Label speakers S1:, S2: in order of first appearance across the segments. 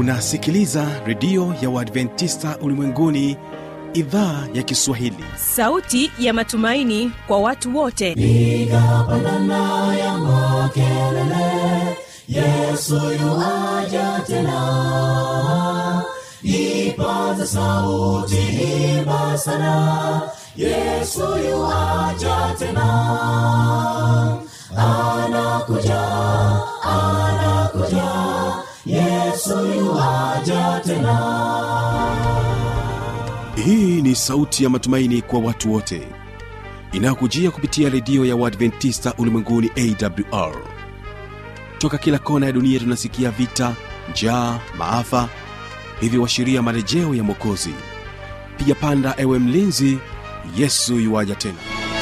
S1: unasikiliza redio ya uadventista ulimwenguni idhaa ya kiswahili
S2: sauti ya matumaini kwa watu wote
S3: piga pandana ya makelele yesu yuaja tena ipaza sauti imba sana yesu yuaja tena anakuja anakuja yesu yuaja tena
S1: hii ni sauti ya matumaini kwa watu wote inayokujia kupitia redio ya uadventista ulimwenguni awr toka kila kona ya dunia tunasikia vita njaa maafa hivyo washiria marejeo ya mwokozi piga panda ewe mlinzi yesu yuwaja tena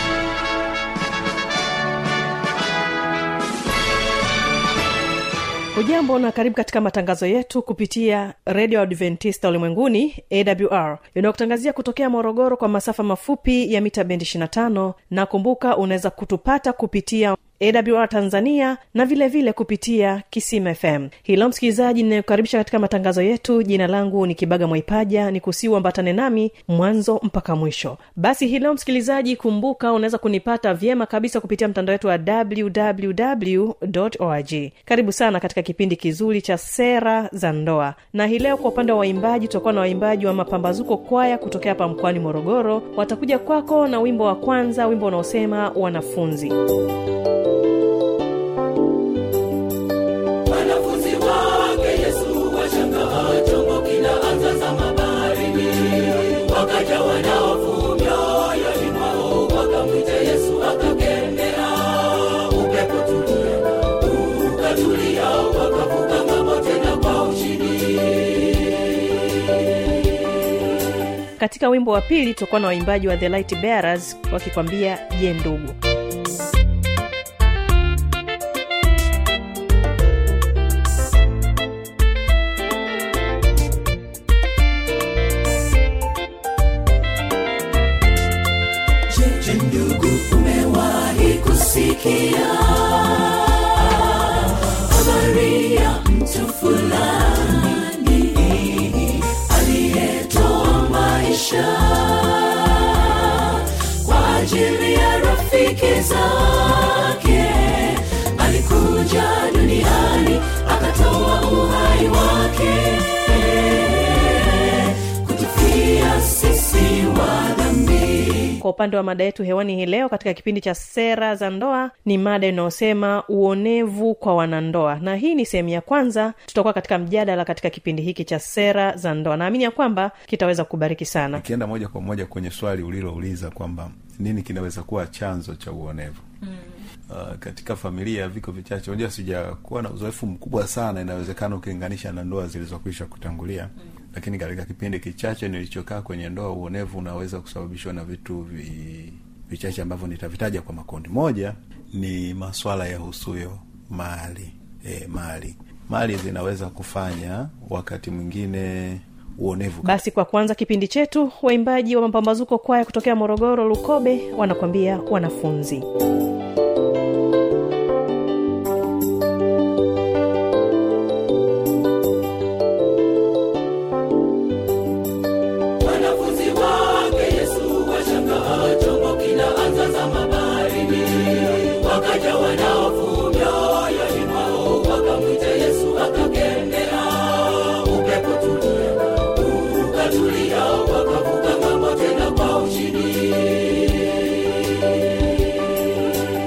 S2: ujambo na karibu katika matangazo yetu kupitia redio adventista ulimwenguni awr inayokutangazia kutokea morogoro kwa masafa mafupi ya mita bendi 25 na kumbuka unaweza kutupata kupitia awr tanzania na vile vile kupitia kisima fm hilo msikilizaji ninayokaribisha katika matangazo yetu jina langu ni kibaga mwaipaja ni kusiuambatane nami mwanzo mpaka mwisho basi hilo msikilizaji kumbuka unaweza kunipata vyema kabisa kupitia mtandao wetu wa www org karibu sana katika kipindi kizuri cha sera za ndoa na hii leo kwa upande wa waimbaji tutakuwa na waimbaji wa mapambazuko kwaya kutokea hapa mkoani morogoro watakuja kwako na wimbo wa kwanza wimbo unaosema wanafunzi
S3: wanafunzi wake yesu washangaa chombo kinaanza zama baharini wakajawa na hofu mioyoni mwao wakamwita yesu akakemea upepo tulia ukatulia wakavuka ngamo tena kwa ushindi
S2: katika wimbo wa pili tutakuwa na waimbaji wa the light bearers wakikwambia je ndugu
S3: Je, ndugu umewahi kusikia habari ya mtu fulani aliyetoa maisha kwa ajili ya rafiki zake alikuja duniani akatoa uhai wake kutufia sisi wa dhambi
S2: kwa upande wa mada yetu hewani hii leo katika kipindi cha sera za ndoa ni mada inayosema uonevu kwa wanandoa na hii ni sehemu ya kwanza tutakuwa katika mjadala katika kipindi hiki cha sera za ndoa naamini ya kwamba kitaweza kubariki sana
S4: nikienda moja kwa moja kwenye swali ulilouliza kwamba nini kinaweza kuwa chanzo cha uonevu mm. Uh, katika familia viko vichache unajua sijakuwa na uzoefu mkubwa sana inawezekana ukilinganisha na ndoa zilizokwisha kutangulia mm. lakini katika kipindi kichache nilichokaa kwenye ndoa uonevu unaweza kusababishwa na vitu vi, vichache ambavyo nitavitaja kwa makundi moja ni maswala ya husuyo mali e, mali mali zinaweza kufanya wakati mwingine uonevu
S2: basi kwa kuanza kipindi chetu waimbaji wa mapambazuko kwaya kutokea morogoro lukobe wanakwambia wanafunzi
S3: wanafunzi wake yesu washangaa chombo kinaanza zama baharini wakajawa na hofu mioyoni mwao wakamwita yesu akakemea upepo tulia ukatulia wakavuka ngamo tena kwa ushindi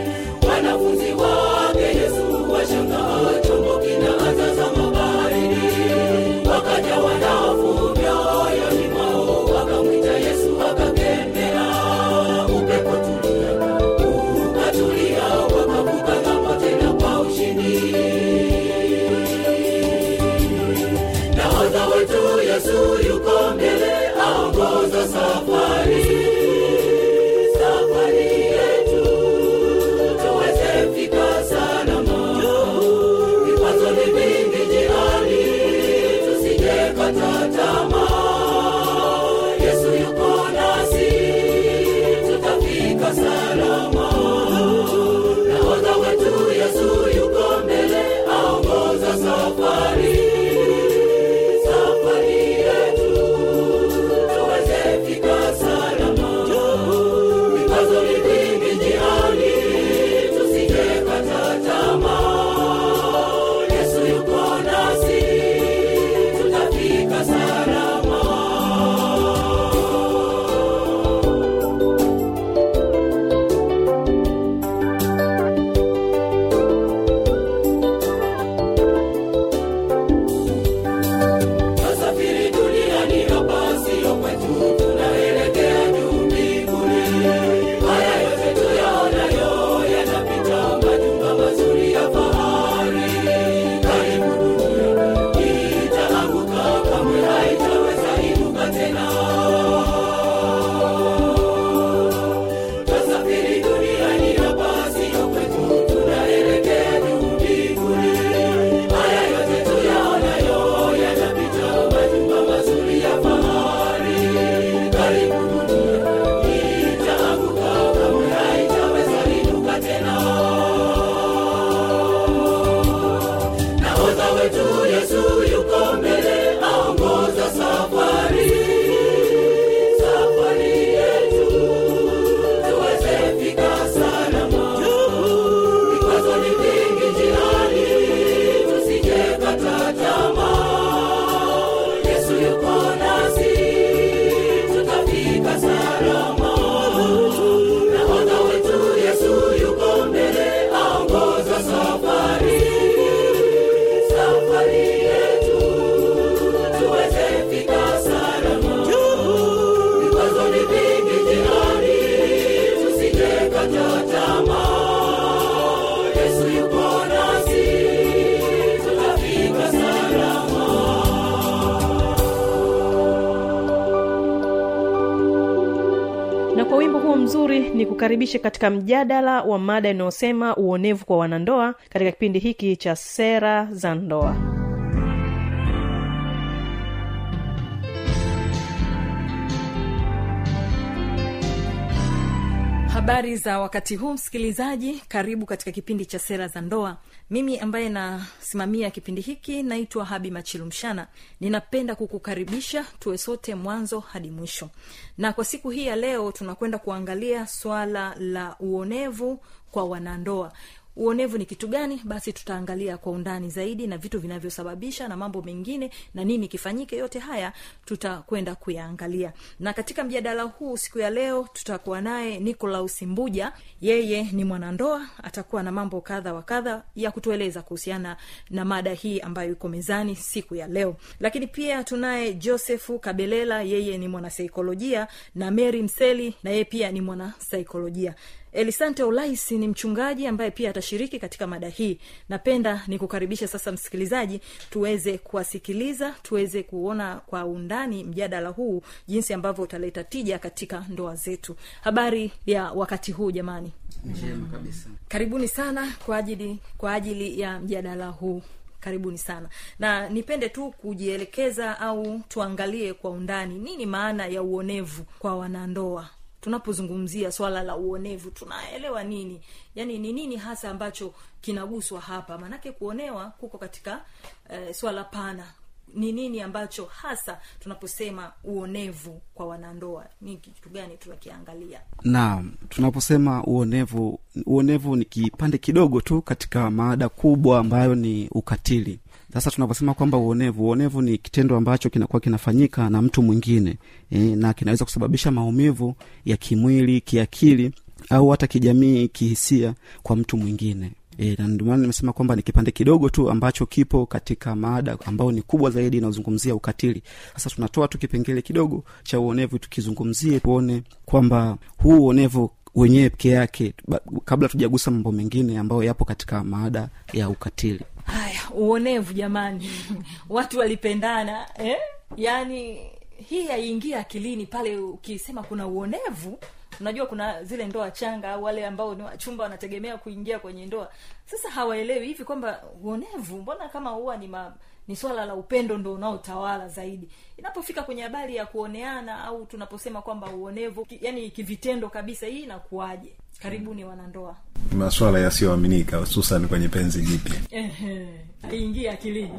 S2: nzuri ni kukaribishe katika mjadala wa mada inayosema uonevu kwa wanandoa katika kipindi hiki cha sera za ndoa
S5: habari za wakati huu msikilizaji karibu katika kipindi cha sera za ndoa mimi ambaye nasimamia kipindi hiki naitwa habi machilumshana ninapenda kukukaribisha tuwe sote mwanzo hadi mwisho na kwa siku hii ya leo tunakwenda kuangalia swala la uonevu kwa wanandoa uonevu ni kitu gani basi tutaangalia kwa undani zaidi na vitu vinavyosababisha na mambo mengine na nini kifanyike yote haya tutakwenda kuyaangalia na katika mjadala huu siku ya leo tutakuwa naye nicolaus mbuja yeye ni mwanandoa atakuwa na mambo kadha wa kadha ya kutueleza kuhusiana na mada hii ambayo iko mezani siku ya leo lakini pia tunaye josefu kabelela yeye ni mwanasaikolojia na mary mseli na yeye pia ni mwanasaikolojia elisante olaisi ni mchungaji ambaye pia atashiriki katika mada hii napenda nikukaribisha sasa msikilizaji tuweze kuwasikiliza tuweze kuona kwa undani mjadala huu jinsi ambavyo utaleta tija katika ndoa zetu habari ya wakati huu jamani
S6: njema kabisa
S5: karibuni sana kwa ajili kwa ajili ya mjadala huu karibuni sana na nipende tu kujielekeza au tuangalie kwa undani nini maana ya uonevu kwa wanandoa tunapozungumzia swala la uonevu tunaelewa nini yaani ni nini hasa ambacho kinaguswa hapa maanake kuonewa kuko katika eh, swala pana ni nini ambacho hasa tunaposema uonevu kwa wanandoa ni kitu gani tunakiangalia
S6: naam tunaposema uonevu uonevu ni kipande kidogo tu katika maada kubwa ambayo ni ukatili sasa tunaposema kwamba uonevu uonevu ni kitendo ambacho kinakuwa kinafanyika na mtu mwingine e, na kinaweza kusababisha maumivu ya kimwili kiakili au hata kijamii kihisia kwa mtu mwingine E, na ndio maana nimesema kwamba ni kipande kidogo tu ambacho kipo katika maada ambayo ni kubwa zaidi inayozungumzia ukatili sasa tunatoa tu kipengele kidogo cha uonevu tukizungumzie tuone kwamba huu uonevu wenyewe peke yake ba- kabla tujagusa mambo mengine ambayo yapo katika maada ya ukatili
S5: haya uonevu jamani watu walipendana eh? yaani hii haiingia akilini pale ukisema kuna uonevu unajua kuna zile ndoa changa au wale ambao ni wachumba wanategemea kuingia kwenye ndoa sasa hawaelewi hivi kwamba uonevu mbona kama huwa ni ma, ni swala la upendo ndo unaotawala zaidi inapofika kwenye habari ya kuoneana au tunaposema kwamba uonevu ki, yani kivitendo kabisa hii inakuwaje karibuni wanandoa
S4: maswala yasiyoaminika hususan kwenye penzi jipya
S5: Ehe, haiingia akilini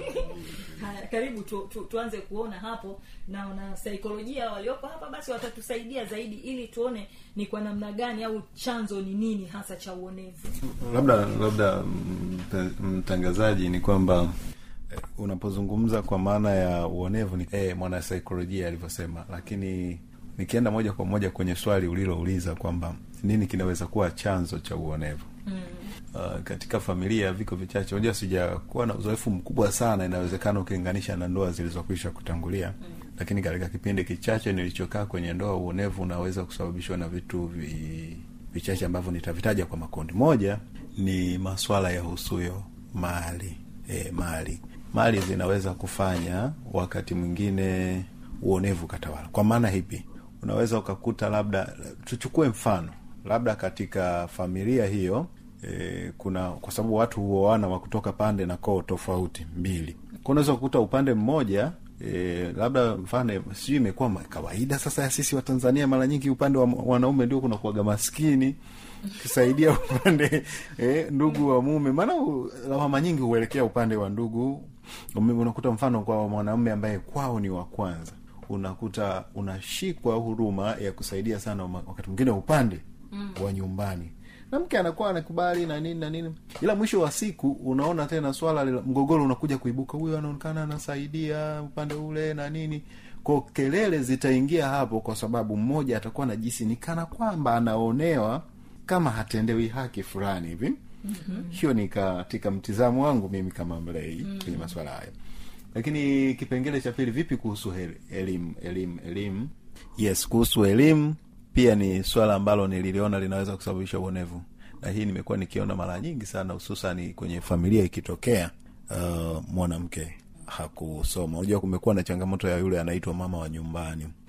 S5: haya karibu tu, tu, tuanze kuona hapo na wana saikolojia walioko hapa basi watatusaidia zaidi ili tuone ni kwa namna gani au chanzo ni nini hasa cha uonevu
S4: labda labda mta- mtangazaji ni kwamba eh, unapozungumza kwa maana ya uonevu ni eh, mwanasaikolojia alivyosema lakini nikienda moja kwa moja kwenye swali ulilouliza kwamba nini kinaweza kuwa chanzo cha uonevu mm. uh, katika familia viko vichache unajua sijakuwa na uzoefu mkubwa sana inawezekana ukilinganisha na ndoa zilizokwisha kutangulia mm. lakini katika kipindi kichache nilichokaa kwenye ndoa uonevu unaweza kusababishwa na vitu vi, vichache ambavyo nitavitaja kwa makundi moja ni maswala ya husuyo mali e, mali mali zinaweza kufanya wakati mwingine uonevu katawala kwa maana hipi unaweza ukakuta labda tuchukue mfano labda katika familia hiyo e, kuna kwa sababu watu huoana wa kutoka pande na koo tofauti mbili Kwa unaweza kukuta upande mmoja E, labda mfano sijui imekuwa ma- kawaida sasa ya sisi watanzania mara nyingi upande wa wanaume ndio kunakuwaga maskini kisaidia upande eh, ndugu wa mume maana u- lawama nyingi huelekea upande wa ndugu Ume- unakuta mfano kwa mwanaume ambaye kwao ni wa kwanza unakuta unashikwa huruma ya kusaidia sana ma- wakati mwingine upande mm. wa nyumbani na mke anakuwa anakubali na nini na nini ila mwisho wa siku unaona tena swala la mgogoro unakuja kuibuka huyu anaonekana anasaidia upande ule na nini ko kelele zitaingia hapo kwa sababu mmoja atakuwa najisi ni kana kwamba anaonewa kama hatendewi haki fulani hivi mm-hmm. hiyo ni katika mtizamo wangu mimi kama mlei mm-hmm. kwenye maswala hayo lakini kipengele cha pili vipi kuhusu hel- elimu elimu elimu yes kuhusu elimu pia ni swala ambalo nililiona linaweza kusababisha uonevu na hii nimekuwa nikiona mara nyingi sana hususani kwenye familia ikitokea uh, mwanamke hakusoma unajua kumekuwa na changamoto ya yule anaitwa mama wa nyumbani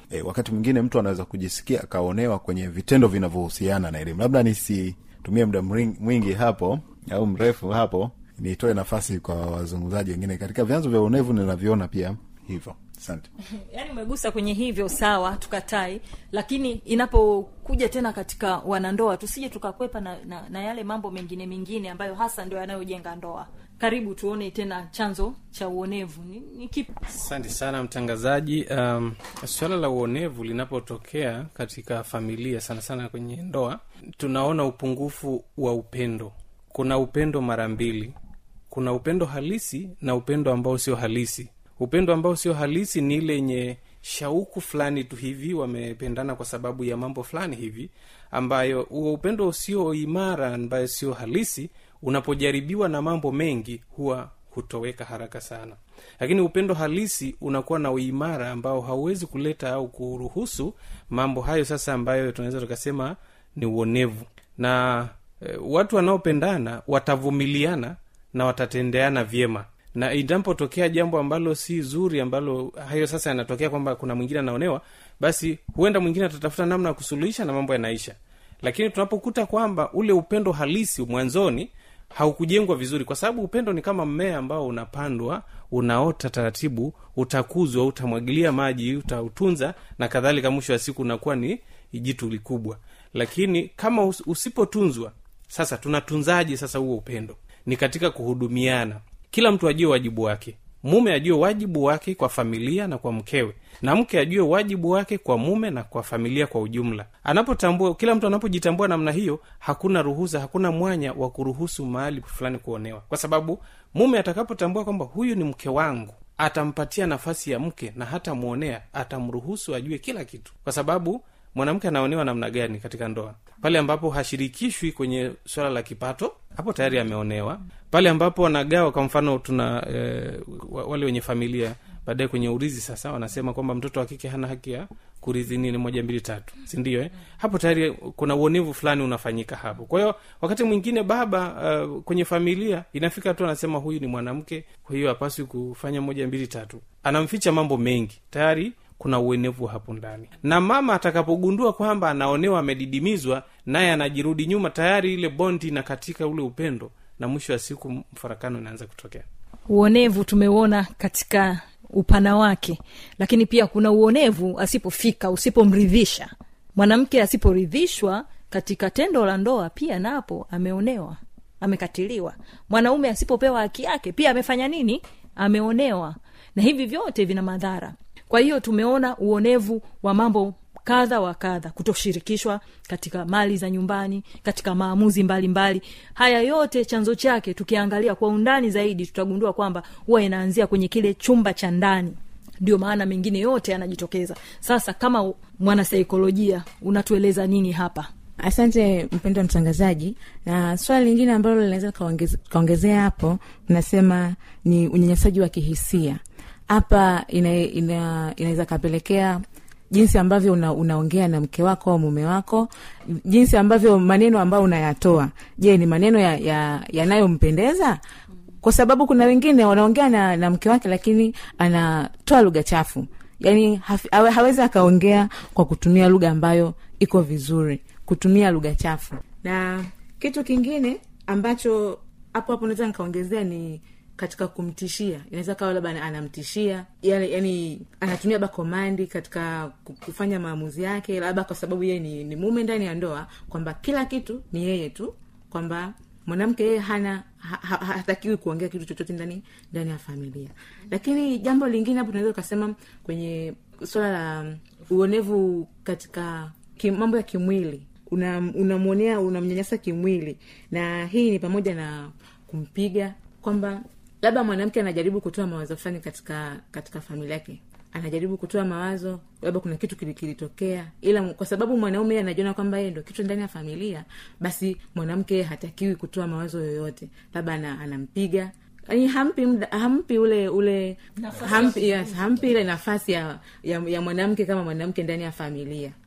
S4: e, wakati mwingine mtu anaweza kujisikia akaonewa kwenye vitendo vinavyohusiana na elimu labda nisitumie muda mring- mwingi hapo au mrefu hapo nitoe nafasi kwa wazungumzaji wengine katika vyanzo vya uonevu ninavyoona pia hivyo asante
S5: yaani umegusa kwenye hivyo sawa tukatai lakini inapokuja tena katika wanandoa tusije tukakwepa na, na, na yale mambo mengine mengine ambayo hasa ndio yanayojenga ndoa karibu tuone tena chanzo cha uonevu ni, ni kipi
S7: asante sana mtangazaji um, suala la uonevu linapotokea katika familia sana sana kwenye ndoa tunaona upungufu wa upendo kuna upendo mara mbili kuna upendo halisi na upendo ambao sio halisi upendo ambao sio halisi ni ile yenye shauku fulani tu hivi wamependana kwa sababu ya mambo fulani hivi ambayo huo upendo usio imara ambayo sio halisi unapojaribiwa na mambo mengi huwa hutoweka haraka sana lakini upendo halisi unakuwa na uimara ambao hauwezi kuleta au kuruhusu mambo hayo sasa ambayo tunaweza tukasema ni uonevu na e, watu wanaopendana watavumiliana na watatendeana vyema na inapotokea jambo ambalo si zuri ambalo hayo sasa yanatokea kwamba kuna mwingine anaonewa basi huenda mwingine atatafuta namna ya kusuluhisha na mambo yanaisha lakini tunapokuta kwamba ule upendo halisi mwanzoni haukujengwa vizuri kwa sababu upendo ni kama mmea ambao unapandwa unaota taratibu utakuzwa utamwagilia maji utautunza na kadhalika mwisho wa siku unakuwa ni jitu likubwa lakini kama us- usipotunzwa sasa tunatunzaje sasa huo upendo ni katika kuhudumiana kila mtu ajue wajibu wake mume ajue wajibu wake kwa familia na kwa mkewe na mke ajue wajibu wake kwa mume na kwa familia kwa ujumla anapotambua kila mtu anapojitambua namna hiyo hakuna ruhusa hakuna mwanya wa kuruhusu mahali fulani kuonewa kwa sababu mume atakapotambua kwamba huyu ni mke wangu atampatia nafasi ya mke na hata mwonea atamruhusu ajue kila kitu kwa sababu mwanamke anaonewa namna gani katika ndoa pale ambapo hashirikishwi kwenye swala la kipato hapo tayari ameonewa pale ambapo wanagawa kwa mfano tuna e, wale wenye familia baadaye kwenye urizi sasa wanasema kwamba mtoto wa kike hana haki ya kurithi nini moja mbili tatu sindio eh? hapo tayari kuna uonevu fulani unafanyika hapo kwa hiyo wakati mwingine baba uh, kwenye familia inafika tu anasema huyu ni mwanamke kwa hiyo hapaswi kufanya moja mbili tatu anamficha mambo mengi tayari kuna uenevu hapo ndani na mama atakapogundua kwamba anaonewa amedidimizwa naye anajirudi nyuma tayari ile bondi na katika ule upendo na mwisho wa siku mfarakano inaanza kutokea
S5: uonevu tumeuona katika upana wake lakini pia kuna uonevu asipofika usipomridhisha mwanamke asiporidhishwa katika tendo la ndoa pia napo ameonewa amekatiliwa mwanaume asipopewa haki yake pia amefanya nini ameonewa na hivi vyote vina madhara kwa hiyo tumeona uonevu wa mambo kadha wa kadha kutoshirikishwa katika mali za nyumbani katika maamuzi mbalimbali mbali. haya yote chanzo chake tukiangalia kwa undani zaidi tutagundua kwamba huwa inaanzia kwenye kile chumba cha ndani ndio maana mengine yote yanajitokeza sasa kama mwanasaikolojia unatueleza nini hapa
S8: asante mpendo wa mtangazaji na swala lingine ambalo linaweza kaongeze- kaongezea hapo unasema ni unyanyasaji wa kihisia hapa ina, ina, inaweza kapelekea jinsi ambavyo una, unaongea na mke wako au mume wako jinsi ambavyo maneno ambayo unayatoa je ni maneno yanayompendeza ya, ya kwa sababu kuna wengine wanaongea na, na mke wake lakini anatoa lugha chafu yaani hafi- hawe- hawezi akaongea kwa kutumia lugha ambayo iko vizuri kutumia lugha chafu na kitu kingine ambacho hapo hapo naweza nikaongezea ni katika kumtishia inaweza kawa labda ana- anamtishia yani, yani anatumia ba komandi katika ku- kufanya maamuzi yake labda kwa sababu yeye ni, ni mume ndani ya ndoa kwamba kila kitu ni yeye tu kwamba mwanamke yeye hana ha- ha- hatakiwi kuongea kitu chochote ndani ndani ya familia lakini jambo lingine hapo tunaweza ukasema kwenye swala la uonevu katika ki, mambo ya kimwili unamwonea una unamwonea- unamnyanyasa kimwili na hii ni pamoja na kumpiga kwamba labda mwanamke anajaribu kutoa mawazo fulani katika katika familia yake anajaribu kutoa mawazo labda kuna kitu kili- kilitokea ila kwa sababu mwanaume yeye anajiona kwamba yeye ndo kitu ndani ya familia basi mwanamke hatakiwi kutoa mawazo yoyote labda ana, anampiga Yaani hampi mda, hampi ule ule hampi, yes, hampi ile nafasi ya, ya, ya mwanamke kama mwanamke ndani ya familia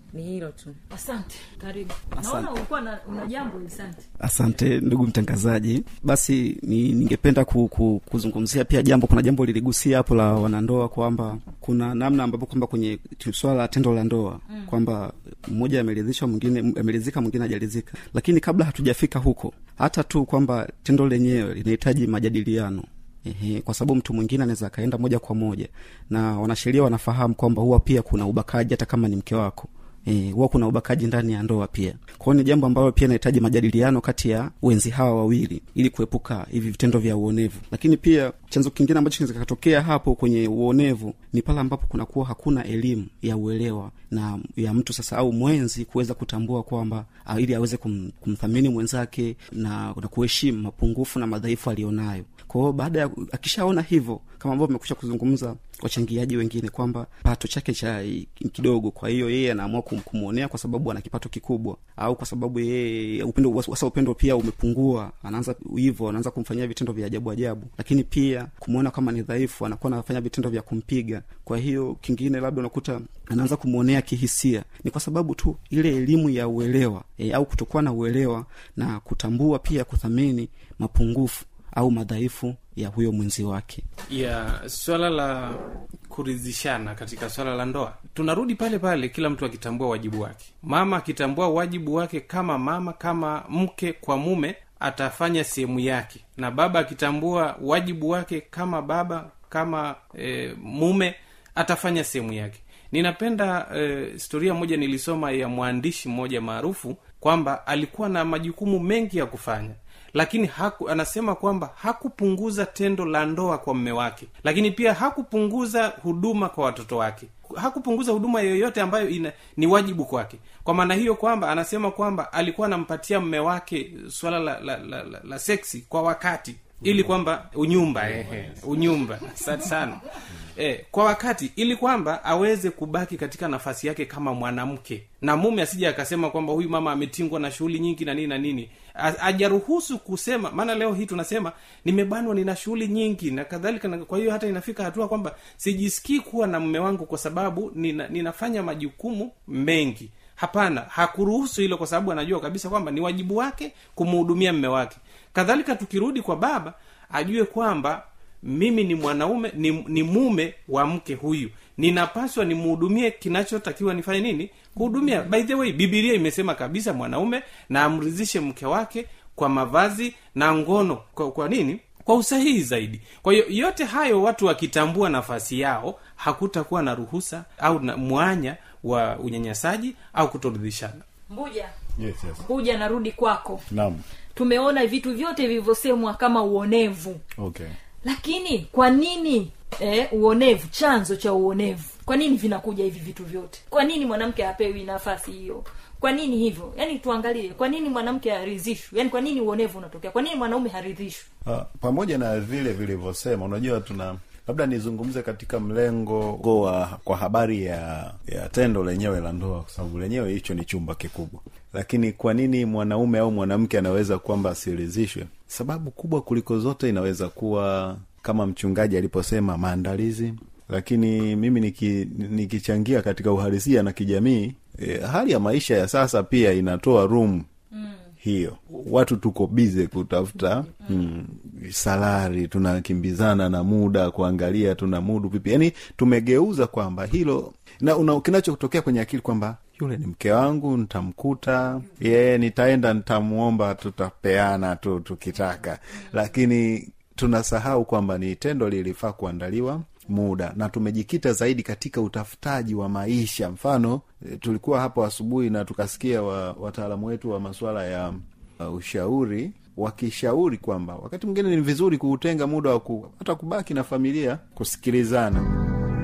S8: ni hilo tu
S5: asante karibu
S6: Asante.
S5: naona ulikuwa na, una jambo asante
S6: asante ndugu mtangazaji basi ni, ningependa ku, ku, kuzungumzia pia jambo kuna jambo liligusia hapo la wanandoa kwamba kuna namna ambapo kwamba kwenye swala la tendo la ndoa mm. kwamba mmoja ameridhishwa mwingine ameridhika mwingine hajaridhika lakini kabla hatujafika huko hata tu kwamba tendo lenyewe linahitaji majadiliano Ehe, kwa sababu mtu mwingine anaweza akaenda moja kwa moja na wanasheria wanafahamu kwamba huwa pia kuna ubakaji hata kama ni mke wako Eh, huwa kuna ubakaji ndani ya ndoa pia kwao ni jambo ambalo pia inahitaji majadiliano kati ya wenzi hawa wawili ili kuepuka hivi vitendo vya uonevu lakini pia chanzo kingine ambacho kinaweza kikatokea hapo kwenye uonevu ni pale ambapo kunakuwa hakuna elimu ya uelewa na ya mtu sasa au mwenzi kuweza kutambua kwamba ah, ili aweze kum, kumthamini mwenzake na, na kuheshimu mapungufu na madhaifu aliyonayo kwao baada ya akishaona hivyo kama ambavyo mekusha kuzungumza wachangiaji wengine kwamba pato chake cha kidogo kwa hiyo yeye anaamua kum- kumwonea kwa sababu ana kipato kikubwa au kwa sababu yeye upendo wasa upendo pia umepungua anaanza hivyo anaanza kumfanyia vitendo vya ajabu ajabu lakini pia kumwona kama ni dhaifu anakuwa anafanya vitendo vya kumpiga kwa hiyo kingine labda unakuta anaanza kumwonea kihisia ni kwa sababu tu ile elimu ya uelewa e, au kutokuwa na uelewa na kutambua pia kuthamini mapungufu au madhaifu ya huyo mwenzi wake
S7: ya swala la kuridhishana katika swala la ndoa tunarudi pale pale kila mtu akitambua wajibu wake mama akitambua wajibu wake kama mama kama mke kwa mume atafanya sehemu yake na baba akitambua wajibu wake kama baba kama e, mume atafanya sehemu yake ninapenda e, historia moja nilisoma ya mwandishi mmoja maarufu kwamba alikuwa na majukumu mengi ya kufanya lakini haku, anasema kwamba hakupunguza tendo la ndoa kwa mme wake lakini pia hakupunguza huduma kwa watoto wake hakupunguza huduma yoyote ambayo ina, ni wajibu kwake kwa maana hiyo kwamba anasema kwamba alikuwa anampatia mme wake swala la, la, la, la, la seksi kwa wakati ili kwamba unyumba ehe, unyumba asante sana e, kwa wakati ili kwamba aweze kubaki katika nafasi yake kama mwanamke na mume asije akasema kwamba huyu mama ametingwa na shughuli nyingi na nini na nini A- ajaruhusu kusema maana leo hii tunasema nimebanwa nina shughuli nyingi na kadhalika na kwa hiyo hata inafika hatua kwamba sijisikii kuwa na mume wangu kwa sababu nina, ninafanya majukumu mengi hapana hakuruhusu hilo kwa sababu anajua kabisa kwamba ni wajibu wake kumhudumia mme wake kadhalika tukirudi kwa baba ajue kwamba mimi ni mwanaume ni, ni mume wa mke huyu ninapaswa nimhudumie kinachotakiwa nifanye nini kuhudumia by the way bibilia imesema kabisa mwanaume na amridhishe mke wake kwa mavazi na ngono kwa, kwa nini kwa usahihi zaidi kwa hiyo yote hayo watu wakitambua nafasi yao hakutakuwa na ruhusa au na mwanya wa unyanyasaji au kutoridhishana
S5: mbuja
S4: yes, yes.
S5: mbuja narudi kwako
S4: naam
S5: tumeona vitu vyote vilivyosemwa kama uonevu
S4: okay
S5: lakini kwa nini eh, uonevu chanzo cha uonevu kwa nini vinakuja hivi vitu vyote kwa nini mwanamke hapewi nafasi hiyo kwa nini hivyo yaani tuangalie kwa nini mwanamke haridhishwi yaani kwa nini uonevu unatokea kwa nini mwanaume haridhishwi
S4: Ah, pamoja na vile vilivyosema unajua tuna labda nizungumze katika mlengo wa kwa habari ya ya tendo lenyewe la ndoa kwa sababu lenyewe hicho ni chumba kikubwa lakini kwa nini mwanaume au mwanamke anaweza kwamba asiridhishwe sababu kubwa kuliko zote inaweza kuwa kama mchungaji aliposema maandalizi lakini mimi niki, nikichangia katika uhalisia na kijamii e, hali ya maisha ya sasa pia inatoa room hiyo watu tuko bize kutafuta mm, salari tunakimbizana na muda kuangalia tuna mudu vipi yaani tumegeuza kwamba hilo na una- kinachotokea kwenye akili kwamba yule ni mke wangu nitamkuta yeye nitaenda nitamwomba tutapeana tu tukitaka lakini tunasahau kwamba ni tendo lilifaa kuandaliwa muda na tumejikita zaidi katika utafutaji wa maisha mfano e, tulikuwa hapo asubuhi na tukasikia wa, wataalamu wetu wa masuala ya uh, ushauri wakishauri kwamba wakati mwingine ni vizuri kuutenga muda wa ku, hata kubaki na familia kusikilizana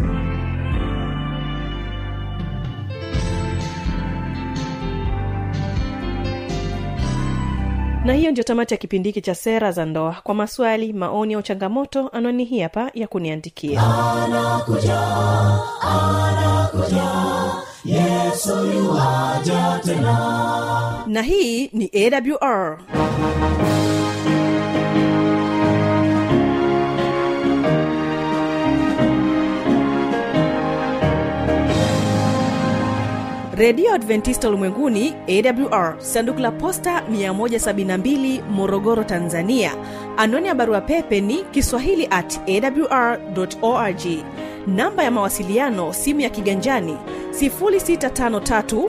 S2: na hiyo ndio tamati ya kipindi hiki cha sera za ndoa kwa maswali maoni au changamoto anwani hii hapa ya kuniandikia na hii ni awr redio adventista ulimwenguni awr sanduku la posta 172 morogoro tanzania anwani ya barua pepe ni kiswahili at awr org namba ya mawasiliano simu ya kiganjani 653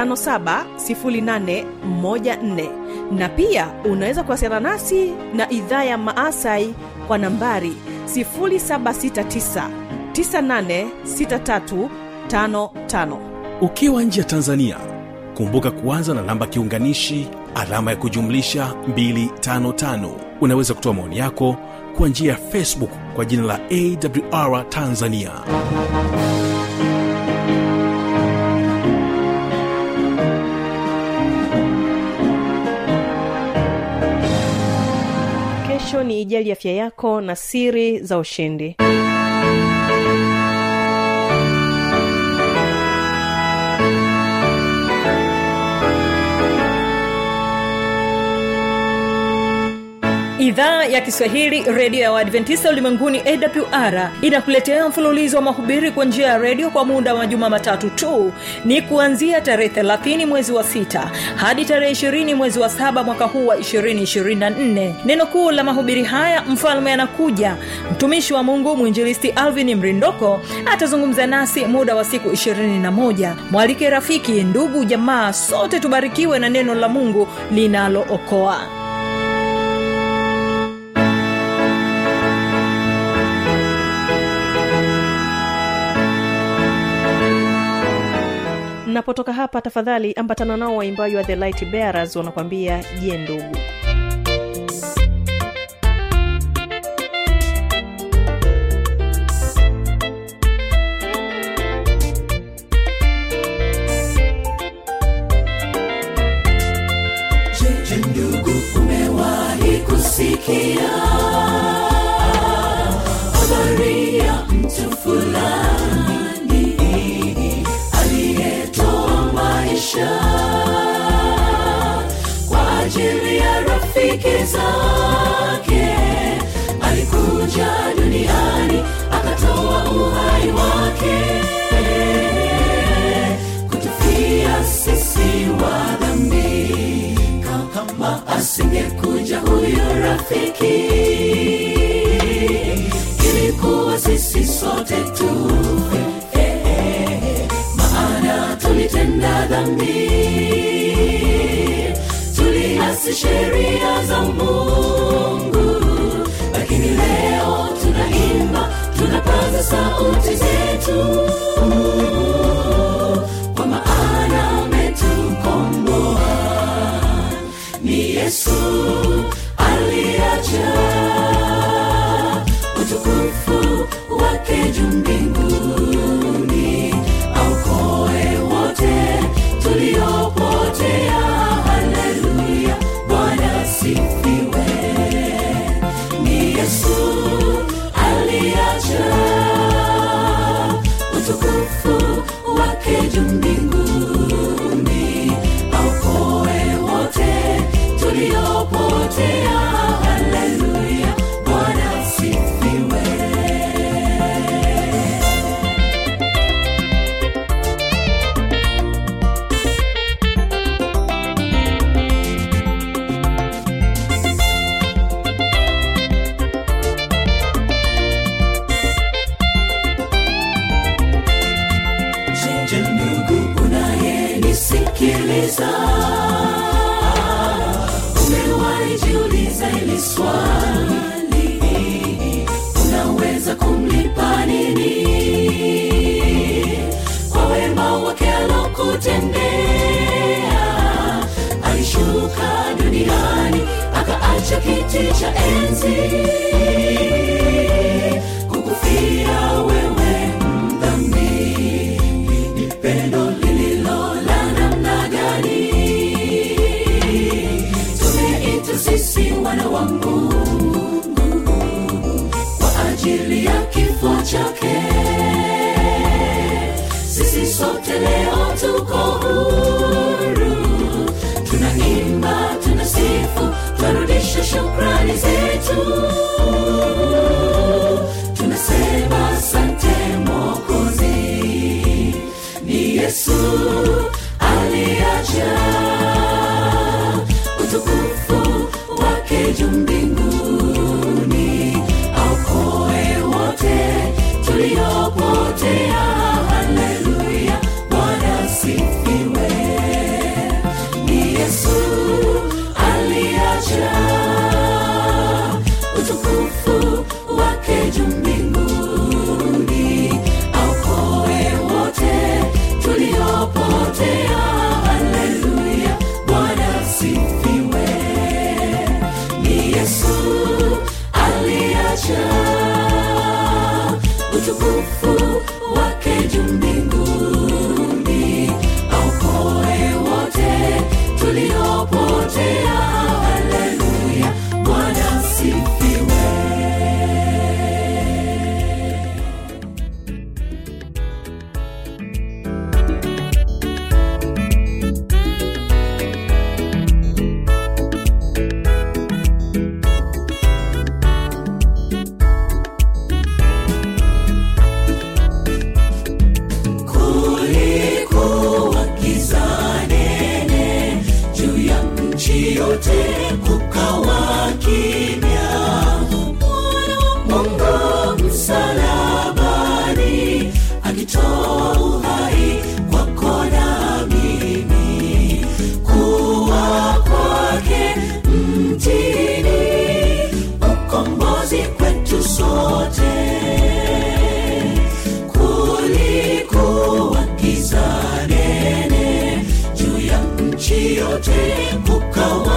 S2: 570814 na pia unaweza kuwasiliana nasi na idhaa ya maasai kwa nambari 769 986355
S1: ukiwa nje ya tanzania kumbuka kuanza na namba kiunganishi alama ya kujumlisha 255 unaweza kutoa maoni yako kwa njia ya facebook kwa jina la awr tanzania
S2: kesho ni ijali afya yako na siri za ushindi
S5: idhaa ya kiswahili redio ya waadventista ulimwenguni awr inakuletea mfululizo wa mahubiri kwa njia ya redio kwa muda wa majuma matatu tu ni kuanzia tarehe 30 mwezi wa 6 hadi tarehe 20 mwezi wa 7 mwaka huu wa 224 neno kuu la mahubiri haya mfalme anakuja mtumishi wa mungu mwinjilisti alvin mrindoko atazungumza nasi muda wa siku 21 mwalike rafiki ndugu jamaa sote tubarikiwe na neno la mungu linalookoa
S2: napotoka hapa tafadhali ambatana nao waimbaji wa the light bearers wanakwambia je ndugu
S3: Je, ndugu umewahi kusikia habari ya mtu fulani aliyetoa maisha kwa ajili ya rafiki zake alikuja duniani akatoa uhai wake kutufia sisi wa dhambi kama asingekuja huyo rafiki ilikuwa sisi sote tufe Eh, maana tulitenda dhambi tuliasi sheria za mungu lakini leo tunaimba tunapaza sauti zetu kwa maana ametukomboa ni yesu aliacha utukufu wake juu mbinguni aukoe wote tuliopotea haleluya bwana sifiwe ni yesu aliacha utukufu wake juu mbinguni aukoe wote tuliopotea haleluya bwana sifiwe Je, ndugu unayenisikiliza umewahi jiuliza ili swali unaweza kumlipa nini kwa wema wake alokutendea alishuka duniani akaacha kiti cha enzi kukufia wewe mdhambi ni pendo lililo la namna gani tumeitwa sisi wana wa mungu kwa ajili ya kifo chake sisi sote leo tuko huru tunaimba tunasifu twarudisha shukrani zetu tunasema asante mokozi ni yesu juu mbinguni aokoe wote tuliopotea haleluya bwana sifiwe ni yesu aliacha utukufu wake juu mbinguni aokoe wote tuliopotea haleluya bwana sifiwe ni yesu aliacha utukufu wake juu mbinguni aokoe wote tuliopotea haleluya bwana sifiwe kulikuwa giza nene juu ya nchi yote kukawa kimya mwana wa mungu msalabani akitoa uhai kwako na mimi kuwa kwake mtini ukombozi kwetu sote kulikuwa giza nene juu ya nchi yote kukawa